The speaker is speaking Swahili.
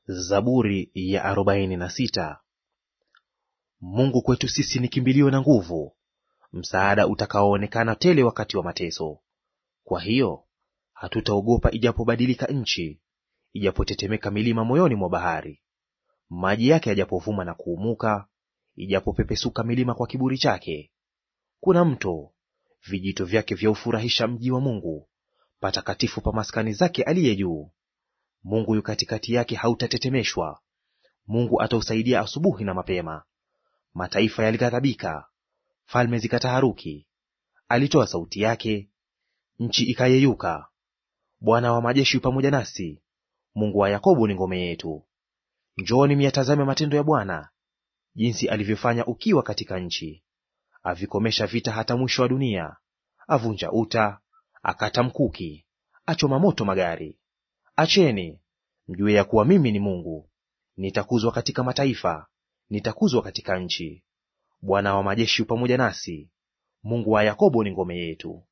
Zaburi ya arobaini na sita. Mungu kwetu sisi ni kimbilio na nguvu, msaada utakaoonekana tele wakati wa mateso. Kwa hiyo hatutaogopa ijapobadilika nchi, ijapotetemeka milima moyoni mwa bahari. Maji yake yajapovuma na kuumuka, ijapopepesuka milima kwa kiburi chake. Kuna mto, vijito vyake vyaufurahisha mji wa Mungu, patakatifu pa maskani zake aliye juu. Mungu yu katikati yake, hautatetemeshwa. Mungu atausaidia asubuhi na mapema. Mataifa yalighadhabika, falme zikataharuki. Alitoa sauti yake, nchi ikayeyuka. Bwana wa majeshi yu pamoja nasi, Mungu wa Yakobo ni ngome yetu. Njooni myatazame matendo ya Bwana, jinsi alivyofanya ukiwa katika nchi. Avikomesha vita hata mwisho wa dunia, avunja uta, akata mkuki, achoma moto magari. Acheni mjue ya kuwa mimi ni Mungu. Nitakuzwa katika mataifa, nitakuzwa katika nchi. Bwana wa majeshi yu pamoja nasi, Mungu wa Yakobo ni ngome yetu.